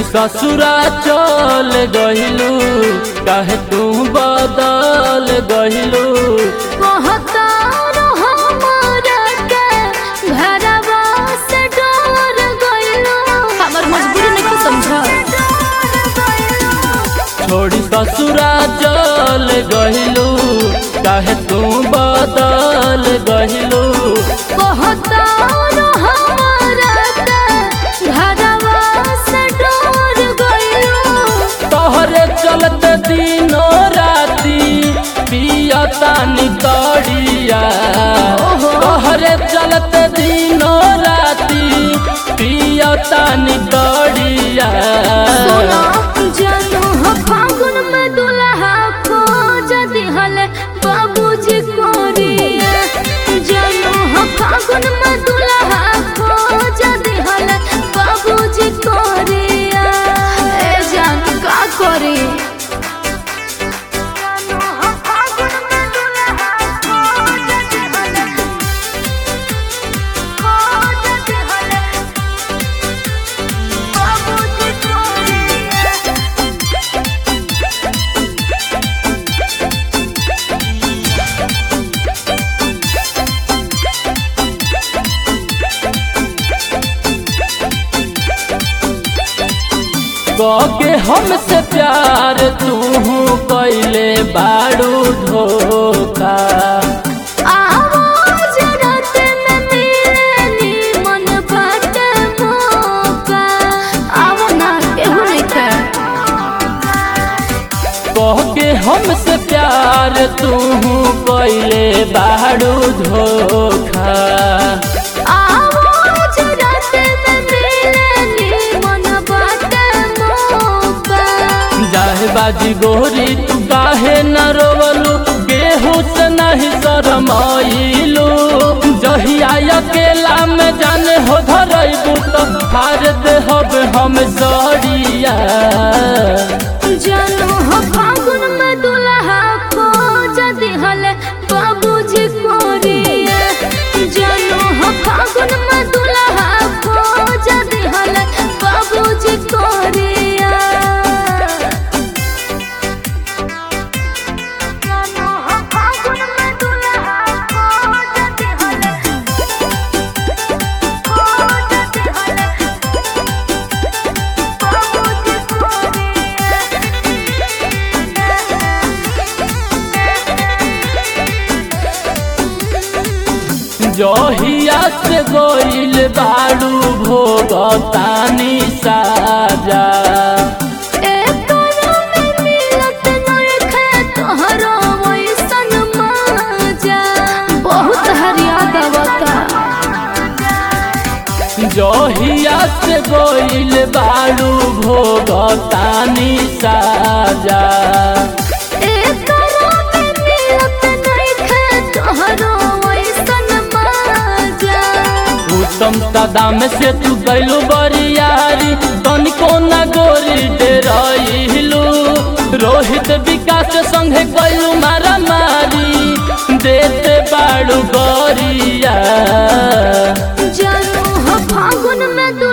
ससुरा चल गहिलू काहे तू बदल गहिलू कहतारो हमरा के घरवा से डर गइलो हमर मजबूरी नहीं समझा छोड़ी ससुरा चल गहिलू काहे तू बदल गहिलू कहतारो हमरा के घरवा से डर गइलो तोहरे चलते दिनो राती पियता निकड़िया तोहरे चलते दिनो राती पियता निकड़िया सोना जानू हो फागुन में दुल्हा खोज दिहले बाबूजी कोरिया जानू हो फागुन में दुल्हा खोज दिहले बाबूजी कोरिया ए जान का करी जानू हो फागुन में दुल्हा खोज दिहले खोज दिहले बाबूजी कोरिया के हमसे प्यार तू कैले बाड़ू धोखा आवाज रात में मिलनी मन बात मौका आवो ना केहू नहीं थे कह के हमसे प्यार तू कैले बाड़ू धोखा आवाज रात में मिलनी मन बात मौका जाहे बाजी गोरी तू काहे न रोवलू गेहूं से नहीं शरमाइलू जहिया अकेला में जाने हो धरैबू तो हार दे हब हम सड़िया जानू हो फागुन में दुल्हा खोज दिहले बाबूजी कोरिया जानू हो फागुन में दुल्हा खोज दिहले बाबूजी कोरिया जानू हो फागुन में दुल्हा खोज दिहले खोज दिहले बाबूजी जहिया से गोइल बाड़ू भोगतानी साजा बहुत हरियाद आवता जहिया से गोइल बाड़ू भोगतानी साजा उत्तम कदम से तू गैलू बरियारी तनिको न गोरी डेराइलू रोहित विकास संगे गैलू मारा मारी देते बाड़ू गोरिया जानू हो फागुन में